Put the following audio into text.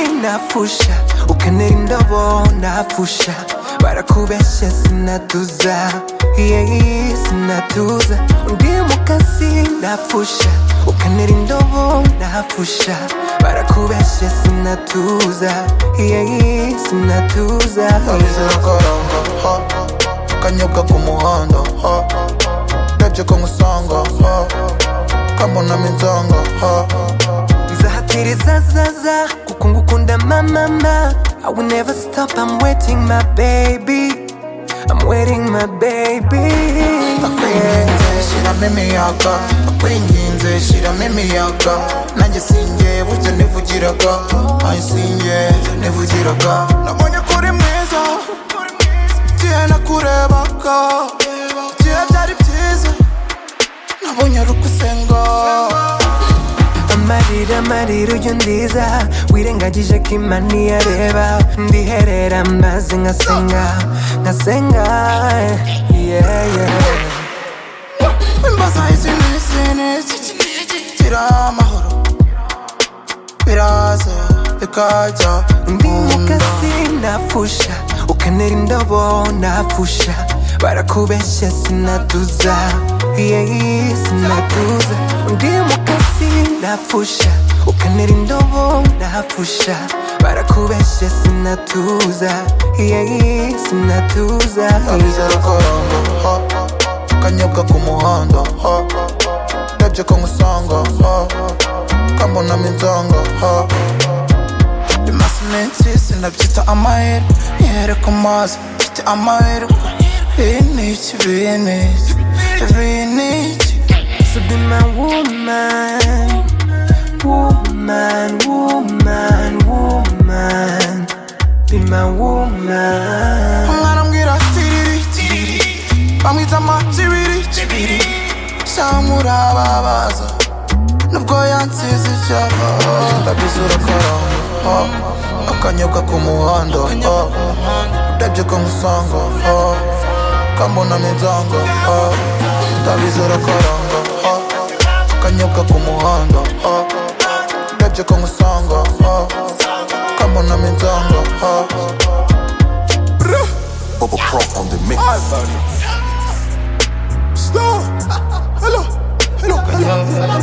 sinapfusha ukanera indobo napfusha barakubeshya sinatuza yeyi sinatuza undi mukasi napfusha ukanera indobo napfusha barakubeshya sinatuza yeyi sinatuza abizera karanga ha kanyobwa ku muhanda ha ndabyo ko nkusanga ha kambonamo inzanga ha nzahatiriza zaza kuko ngukunda mamama I will never stop, I'm waiting my baby I'm waiting my baby nakwinginze shyiramo imiyaga nakwinginze shyiramo imiyaga nanjye sinjye burya nivugiraga nanjye sinjye nivugiraga nabonye ko uri mwiza igihe nakurebaga igihe byari byiza nabonye ari ukusenga amarira amarira ujya undiza wirengagije ko imana iyareba ndiherera maze nkasenga nkasenga yeah, yeah. imbaza izi n'izi n'izi gira amahoro biraza bikajya Ndi nkunda mukasi nafusha ukanera indobo nafusha barakubeshya sinatuza yeyi sinatuza Ndi mukasi nafusha ukanera indobo nafusha barakubeshya sinatuza yeyi sinatuza abizera karanga ha kanyobwa ku muhanda ha ndabyo ko nkusanga ha kambonamo inzanga ha bimaze iminsi sinabyita amahirwe nihere ku mazi mfite amahirwe iyi ni iki iyi ni iki iyi ni iki to be my woman woman woman woman be my woman umwana ambwira tiriri bamwita amatibiri kibiri samura babaza nubwo yansize icyapa ndabizi urakaramba ah. akanyobwa ku muhanda ah. urebye ko nkusanga ah. kambonamo inzanga ah. ndabizi urakaramba ah. akanyobwa ku muhanda ah. urebye ko nkusanga ah. kambonamo inzanga ah. Bubba Pro on the mix. Slow. Hello, hello, hello, hello.